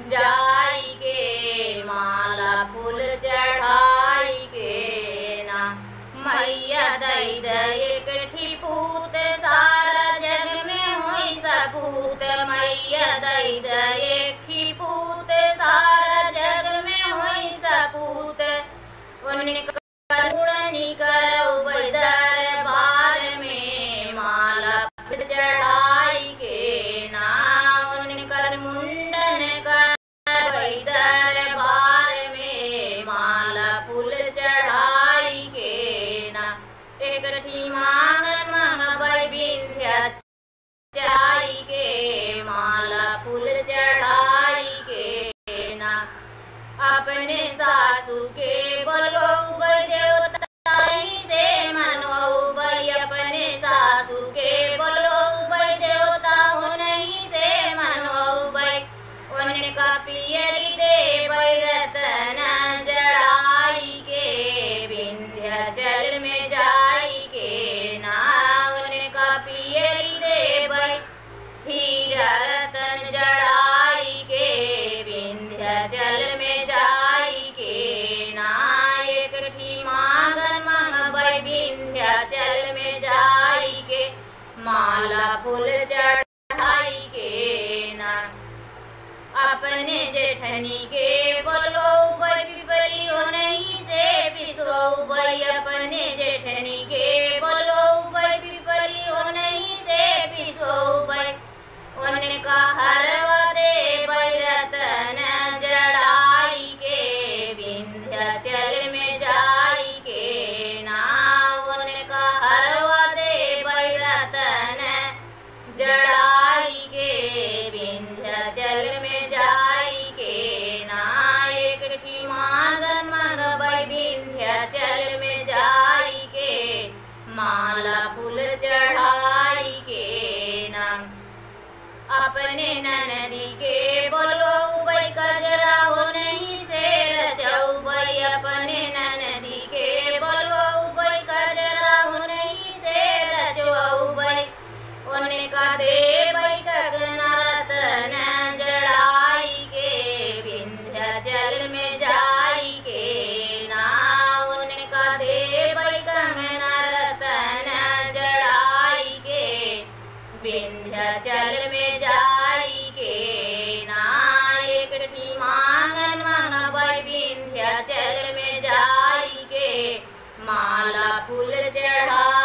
जाई के माला फूल चढ़ाई के ना मैया दई दई एकठी पूत सारा जग में होई सपूत मैया दई दई एकठी पूत सारा जग में होई सपूत उनका करुणनी करौ दरबार में माला फूल चढ़ाई के ना उनकर मुंडन करवै दरबार में माला फूल चढ़ाई के ना एकठी मांगन मंगबै विंध्या चाई के माला फूल चढ़ाई के ना अपने सासू के बोलो देवता ही से मनो भाई अपने सासू के बोलो देवता हो नहीं से मनो भाई उनका पियरी दे रतन जड़ाई के विंध्याचल में जाई के ना उनका पियरी दे हीरा रतन जड़ाई के विंध्याचल में जाई के नायक ठी मांगन मंगबै विंध्याचल में जाई के माला फूल चढ़ाई के ना अपने जेठनी के बोलो भाई पिपलियो नहीं से पिसो भाई अपने जेठनी के बोलो भाई पिपलियो नहीं से पिसो भाई उनका हरवा दे रतन जड़ाई के विंध्याचल में जाई के ना उनका हरवा दे रतन जड़ाई के विंध्याचल में जाई के नायक ठी मांगन मंगबै विंध्याचल में जाई के माला फूल चढ़ाई के नाम अपने ननदी के बोलो भाई कजरा हो नहीं से रचौ भाई अपने ननदी के बोलो भाई कजरा हो नहीं से रचौ भाई उनका दे भाई कगना रतन जड़ाई के विंध्याचल में जाई के ना उनका दे भाई कंगना रतन जड़ाई के विंध्याचल में जाई के नायक ठी मांगन मंगबै विंध्याचल में जाई के माला फूल चढ़ा